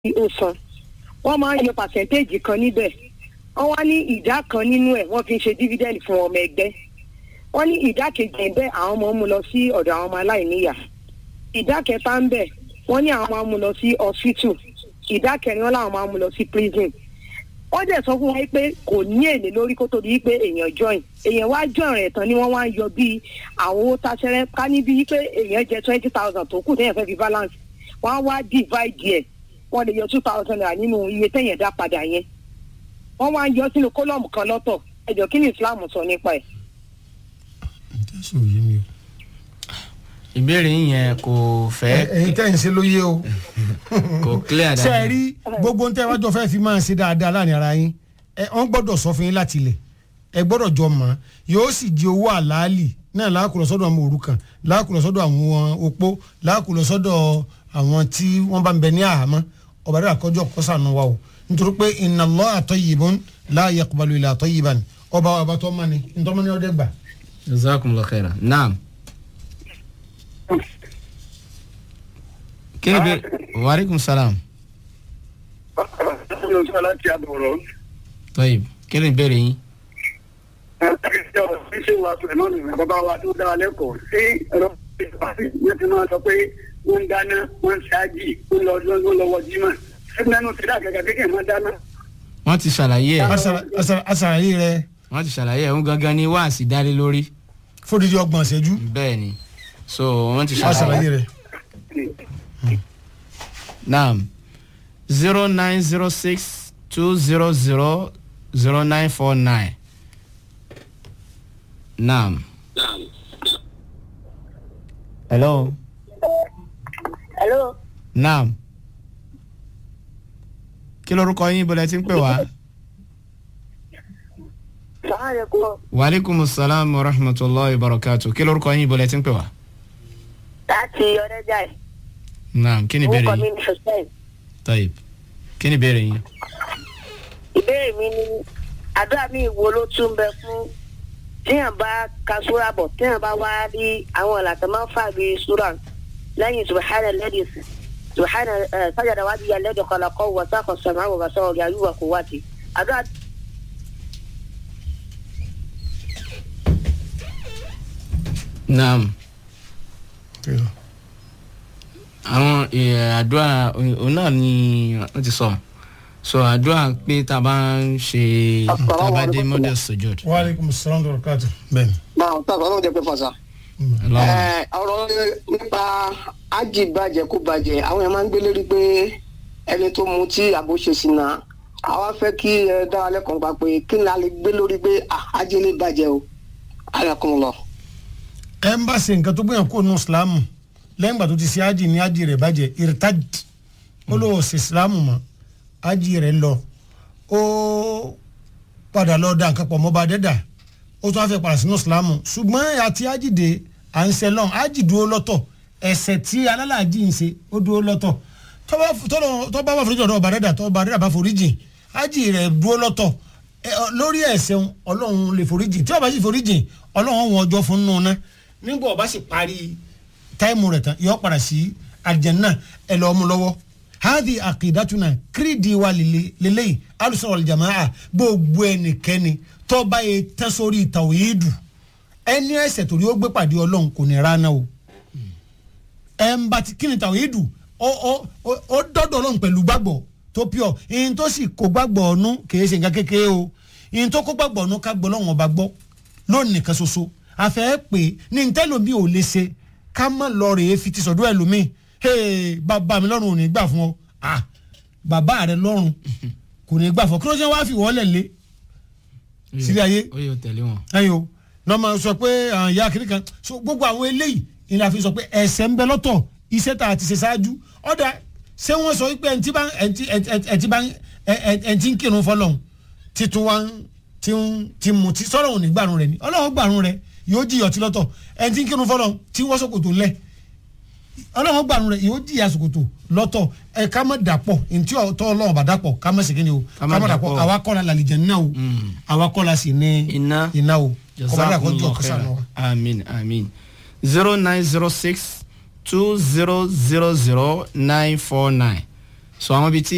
ó san wọ́n máa ń yọ pàṣẹ́ntéèjì kan níbẹ̀ wọ́n wá ní ìdá kan nínú ẹ̀ wọ́n fi ń ṣe dífídẹ́ǹdì fún ọmọ ẹgbẹ́ wọ́n ní ìdá kejì ẹ̀ bẹ́ẹ̀ àwọn ọmọ mú lọ sí ọ̀dọ̀ àwọn ọmọ aláìníyà ìdá kẹta ń bẹ̀ wọ́n ní àwọn máa mú lọ sí hospital ìdá kẹrin wọn làwọn máa mú lọ sí prison wọ́n dẹ̀ sọ fún wa pé kò ní èlé lórí kó tó di pé èèyàn join èèyàn wá join rẹ̀ tán ni wọ́n wá ń yọ bíi àwọn owó táṣẹ́rẹ́ ká ní bíi pé èèyàn jẹ twenty thousand tó kù téèyàn fẹ́ fi balance wọ́n á wá divide ẹ̀ wọ́n lè yọ two thousand naira nínú iye téèyàn dá padà yẹn wọ́n wá ń yọ sínú kólọ́ọ̀mù kan lọ́tọ̀ ẹ̀jọ̀ kí ni Islam sọ nípa ẹ̀. jésù yé mi o. ìbéèrè yín yẹn kò fẹ́ ẹ̀yin tẹ́ ń ṣe ló yé o. kò clear ṣe é dáadáa. rí gbogbo ń tẹ́ wájú fẹ́ fi máa ṣe dáadáa láàrin ara yín ẹ wọ́n gbọ́dọ̀ sọ fún yín láti ilẹ̀ ẹ gbọ́dọ̀ jọ mọ̀ ọ́n yóò sì di owó àlàálì náà láàkùlọ̀ sọ́dọ̀ àwọn òrukàn láàkùlọ̀ sọ́dọ̀ àwọn opó láàkùlọ̀ sọ́dọ̀ àwọn tí wọ́n bá ń bẹ ní àhámọ́ ọba dàda kọjọ kọsànù wa o nítorí pé inna Allaha tayyibun la yaqbalu illa tayyiban ọba wa bá tọ́ mọ́ni ntọ́mọ́ni ọdẹ gbà. jazakumullahu khairan naam. kí ni bẹ waaleykum salaam láti àbọ̀rọ̀. tọ́yìb kí ni ìbéèrè yín. ṣé wàá pẹ̀lú náà nìyẹn bàbá wa tó dára lẹ́kọ̀ọ́ ṣé ẹ̀rọ yẹn ti máa sọ pé wọ́n ń dáná wọ́n ń ṣáájì wọ́n lọ wọ́n lọ wọ jímọ̀ ṣé mẹ́nu ti dá kẹ̀kẹ́ kékeré máa dáná. wọ́n ti ṣàlàyé ẹ̀ Asara- asara- asàlàyé rẹ wọ́n ti ṣàlàyé ẹ̀ ń gangan ní wáàsí dálé lórí fódìdí ọgbọ̀n ṣẹ́jú bẹ́ẹ̀ ni so wọ́n ti asàlàyé ṣàlàyé rẹ. naam zero nine zero six two zero zero zero nine four nine naam. hello hello naam kí lorúkọ yín bọ́lá tí ń pè wá. sàmàlẹ́kùn waaleykum salaam wa rahmatulahi wa barakatu kí lorúkọ yín bọ́lá tí ń pè wá. láti ọ̀rẹ́jà ẹ̀ naam kí ni ìbéèrè orúkọ mi yín ní hussein tayib kí ni ìbéèrè yín. ìbéèrè mi ni àdúrà mi wo ló tún bẹ fún téèyàn bá ka súra bọ̀ téèyàn bá wá rí àwọn ìlàtọ̀ máa ń fà bí súra lẹ́yìn subahana lẹ́dí subahana sájàdá wájú ya lẹ́dí kọlọ́kọ́ wọ sáfọ̀ sọ̀mọ́ àwọn bàtà ọ̀rẹ́ àyùwà kò wáti àdúrà naam àwọn eh, àdúrà òun náà ni wọ́n ti sọ so àdúrà pé tá a bá ń ṣe tá a bá dé model sojod. waaleykum salaam wa rahmatulah. bẹ́ẹ̀ni. máa ń tàbí ọlọ́run jẹ́ pé fàṣà. Ọlọ́run. ọ̀rọ̀ nípa ájì bàjẹ́ kó bàjẹ́ àwọn yẹn máa ń gbé lérí pé ẹni tó mu tí àbò ṣe sí náà àwa fẹ́ kí ẹ dá wa lẹ́kọ̀ọ́ pa pé kí ni a lè gbé lórí pé ah, ájì lè bàjẹ́ o ayọ̀kùn lọ. ẹ ń bá ṣe nǹkan tó gbìyànjú kó nu islam lẹ́yìn ìgbà tó ti ṣe ájì ní ájì rẹ̀ bàjẹ́ irtad ó lọ ṣe islam mọ́ ájì rẹ̀ lọ ó padà lọ da nǹkan pọ̀ mọ́ bá dẹ́dà ó tún á fẹ́ padà sínú islam ṣùgbọ́n àti ájì dé à ń ṣe lọ́n ájì dúró lọ́tọ̀ ẹ̀ṣẹ̀ tí alálàájì ń ṣe ó dúró lọ́tọ̀ tó bá tọ́lọ́- tó bá wà foríjì ọ̀dọ̀ ọba dẹ́dà tó ọba dẹ́dà bá foríjì ájì rẹ̀ dúró lọ́tọ̀ ẹ, ọ, lórí ẹ̀ṣẹ̀ òun, ọlọ́run lè foríjì tí ọba sì foríjì ọlọ́run wọn ọjọ́ fún nù ná nígbà ọba sì parí táìmù rẹ̀ tán yọ padà sí àlìjánnà ẹ lọ́ọ́ mú lọ́wọ́ hadi akidatuna kiridi wa lele- leleyi alusọ̀rọ̀ aljamaa gbogbo ẹnikẹ́ni tọ́ba yẹ tán sórí tàwíìdù ẹni ẹ̀ṣẹ̀ torí ó gbé pàdé ọlọ́run kò ní rana o ẹ̀ ń bá ti kí ni tàwíìdù ó ó ó ó dọ́dọ̀ ọlọ́run pẹ̀lú gbàgbọ́ tó pure ìyẹn tó sì kó gbàgbọ́ ọ̀nù kìí ṣe nǹkan kékeré o ìyẹn tó kó gbàgbọ́ ọ̀nù ká gbọ́ ọlọ́run ọba gbọ́ lónìí nìkan ṣoṣo àfẹ́ pé ní ntẹ́lómi ò lè ṣe ká má lọ rèé fi ti sọ̀dọ̀ ẹlòmíì hey bàbá mi lọ́rùn ò ní gbà fún ọ ah bàbá rẹ lọ́rùn kò ní gbà fún ọ kí ló ṣe wá fi wọ́lẹ̀ lé sílé ayé ó yóò tẹ̀lé wọn. ẹyọ náà máa sọ pé àwọn ìyá kiri kan so gbogbo àwọn eléyìí ni la fi sọ pé ẹsẹ̀ ń bẹ lọ́tọ̀ iṣẹ́ tá a ti ṣe ṣáájú ọ̀dà ṣé wọ́n sọ pé ẹni tí bá ẹni tí bá ẹni tí ń kírun fọlọ́hún títún wá ń tí ń tí mu tí sọ́rọ̀ òní gbàrún rẹ̀ ni ọlọ́run gbàrún rẹ̀ yóò jìyà ọtí lọ́tọ̀ ẹni tí ń kírun fọlọ́hún tí wọ́n sọ̀kòtò ńlẹ̀ ọlọ́run gbàrún rẹ̀ yóò jìyà sọ̀kòtò lọ́tọ̀ ẹ ká má dàpọ̀ ntí ọ̀tọ̀ ọlọ́run bá dàpọ̀ ká má segin ni o Ká má dàpọ̀. àwa kọ́ la làlìjẹ̀ náà o àwa kọ́ la sì ní Iná. iná o kọ́mọ́dà kọ́ jọ jazakumullahu kọ́sà náà wa. khairan amin amin zero nine zero six two zero zero zero nine four nine so àwọn ibi tí